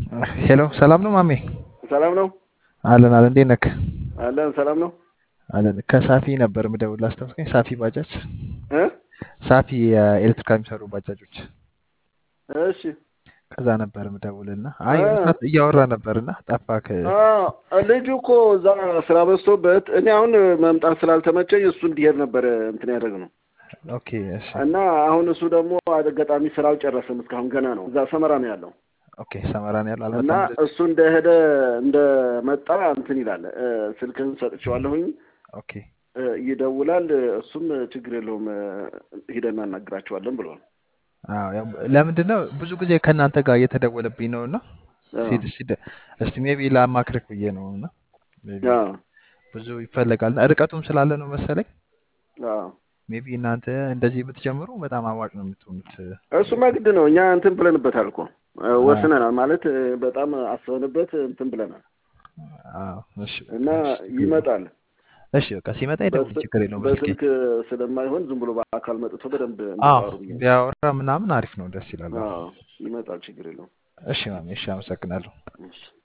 ሄሎ ሰላም ነው ማሜ? ሰላም ነው አለን አለን። እንዴት ነክ? አለን። ሰላም ነው አለን። ከሳፊ ነበር ምደውል አስታውስከኝ። ሳፊ ባጃጅ፣ እ ሳፊ የኤሌክትሪካል የሚሰሩ ባጃጆች፣ እሺ ከዛ ነበር ምደውልና አይ እ ሰዓት እያወራ ነበርና ጠፋክ። አ ልጁ እኮ እዛ ስራ በዝቶበት እኔ አሁን መምጣት ስላልተመቸኝ እሱ እንዲሄድ ነበር እንትን ያደረግነው ኦኬ እሺ እና አሁን እሱ ደግሞ አጋጣሚ ስራ አልጨረሰም እስካሁን ገና ነው። እዛ ሰመራ ነው ያለው ኦኬ ሰመራን ያለው እና አልመጣም። እሱ እንደሄደ እንደመጣ እንትን ይላል እ ስልክህን ሰጥቼዋለሁኝ ኦኬ እ ይደውላል። እሱም ችግር የለውም እ ሂደን እናናግራቸዋለን ብሏል። አዎ ያው ለምንድን ነው ብዙ ጊዜ ከእናንተ ጋር እየተደወለብኝ ነው እና አዎ ሲድ ሲድ እስቲ ሜቢ ላማክርክ ብዬ ነው እና ሜቢ አዎ ብዙ ይፈለጋል እና ርቀቱም ስላለ ነው መሰለኝ አዎ ሜቢ እናንተ እንደዚህ ብትጀምሩ በጣም አዋጭ ነው የምትሆኑት። እሱማ ግድ ነው። እኛ እንትን ብለንበታል እኮ እ አዎ ወስነናል ማለት እ በጣም አስበንበት እንትን ብለናል አዎ እሺ እና በቃ እሺ ችግር የለውም። ይመጣል። እሺ በቃ ሲመጣ ይደውል፣ በስ- ችግር የለውም። በስልኬ በስልክ ስለማይሆን ዝም ብሎ በአካል መጥቶ በደንብ አዎ እንዲያወሩ ብዬ ነው። ቢያወራ ምናምን አሪፍ ነው፣ ደስ ይላል። አዎ አዎ ይመጣል፣ ችግር የለውም። እሺ ማሜ፣ እሺ አመሰግናለሁ። እሺ